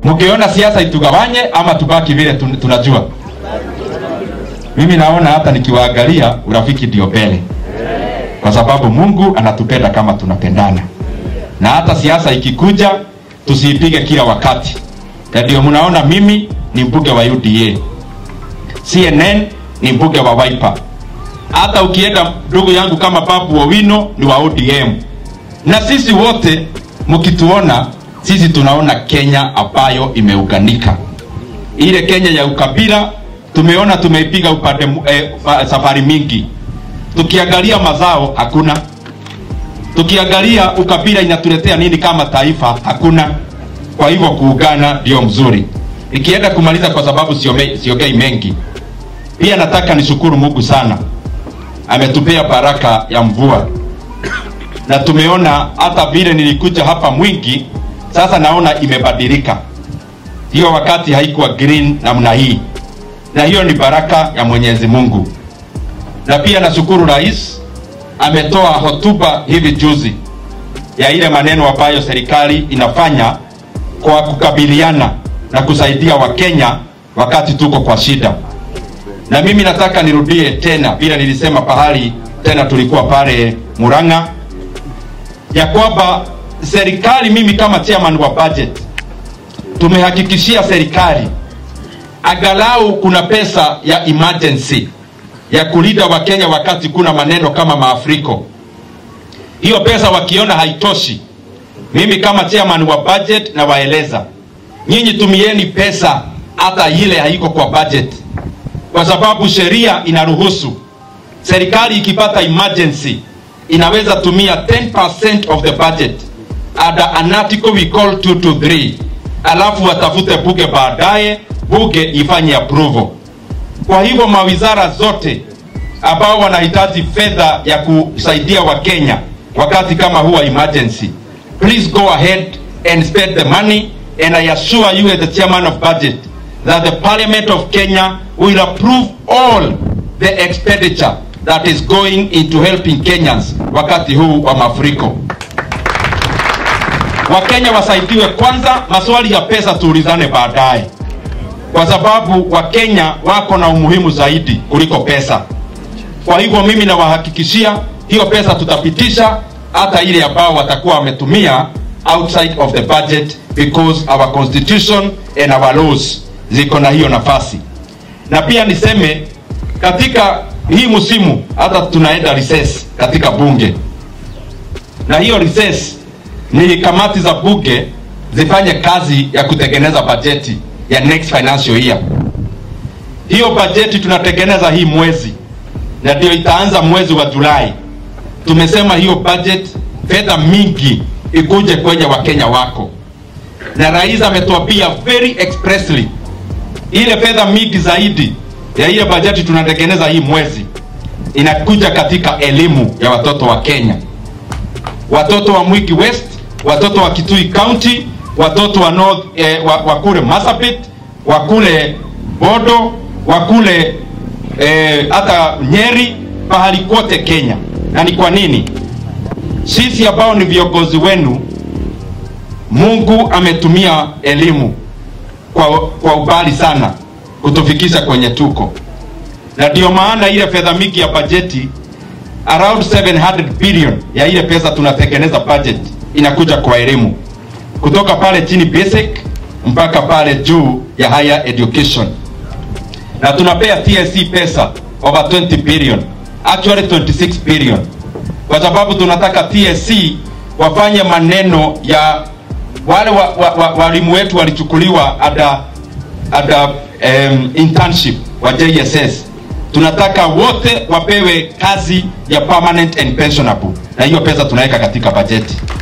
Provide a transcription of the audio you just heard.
mkiona siasa itugawanye ama tubaki vile tun- tunajua mimi naona hata nikiwaangalia urafiki ndio mbele kwa sababu mungu anatupenda kama tunapendana na hata siasa ikikuja tusiipige kila wakati na ndio mnaona mimi ni mbunge wa uda cnn ni mbunge wa wiper hata ukienda ndugu yangu kama babu owino ni wa odm na sisi wote mkituona sisi tunaona kenya ambayo imeuganika ile kenya ya ukabila tumeona tumeipiga upande mu- eh, fa- safari mingi tukiangalia mazao hakuna tukiangalia ukabila inatuletea nini kama taifa hakuna kwa hivyo kuungana ndio mzuri nikienda kumaliza kwa sababu siome- siongei mengi pia nataka nishukuru mungu sana ametupea baraka ya mvua na tumeona hata vile nilikuja hapa mwingi sasa naona imebadilika hiyo wakati haikuwa green namna hii na hiyo ni baraka ya mwenyezi mungu na pia nashukuru rais ametoa hotuba hivi juzi ya ile maneno ambayo serikali inafanya kwa kukabiliana na kusaidia wakenya wakati tuko kwa shida na mimi nataka nirudie tena vile nilisema pahali tena tulikuwa pale muranga ya kwamba serikali mimi kama chairman wa budget tumehakikishia serikali angalau kuna pesa ya emergency ya kulinda wakenya wakati kuna maneno kama maafriko hiyo pesa wakiona haitoshi mimi kama chairman wa budget na waeleza nyinyi tumieni pesa hata ile haiko kwa budget kwa sababu sheria inaruhusu serikali ikipata emergency inaweza tumia 10% of the budget under an article we call 223 alafu watafute buge baadaye buge ifanye approval kwa hivyo mawizara zote ambao wanahitaji fedha ya kusaidia wakenya wakati kama huwa emergency please go ahead and spend the money and i assure you as the chairman of budget that the parliament of kenya will approve all the expenditure that is going into helping kenyans wakati huu wa mafuriko wakenya wasaidiwe kwanza maswali ya pesa tuulizane baadaye kwa sababu wakenya wako na umuhimu zaidi kuliko pesa kwa hivyo mimi nawahakikishia hiyo pesa tutapitisha hata ile ambao watakuwa wametumia outside of the budget because our constitution and our laws ziko na hiyo nafasi na pia niseme katika hii msimu hata tunaenda recess katika bunge na hiyo recess ni kamati za bunge zifanye kazi ya kutengeneza bajeti ya next financial year hiyo bajeti tunatengeneza hii mwezi na ndio itaanza mwezi wa julai tumesema hiyo budget fedha mingi ikuje kwenye wakenya wako na rais ametuambia very expressly ile fedha mingi zaidi ya ile bajeti tunatengeneza hii mwezi inakuja katika elimu ya watoto wa kenya watoto wa mwiki west watoto wa kitui county watoto wa north eh, wa, wa kule masabit wa kule bodo wa kule eh, hata nyeri pahali kote kenya na ni kwa nini sisi ambao ni viongozi wenu mungu ametumia elimu kwa, kwa ubali sana kutufikisha kwenye tuko na ndio maana ile fedha mingi ya bajeti around 700 billion ya ile pesa tunatengeneza budget inakuja kwa elimu kutoka pale chini basic mpaka pale juu ya higher education na tunapea TSC pesa over 20 billion actually 26 billion kwa sababu tunataka TSC wafanye maneno ya wale walimu wa, wa, wa, walimu wetu walichukuliwa ada, ada um, internship wa JSS tunataka wote wapewe kazi ya permanent and pensionable na hiyo pesa tunaweka katika bajeti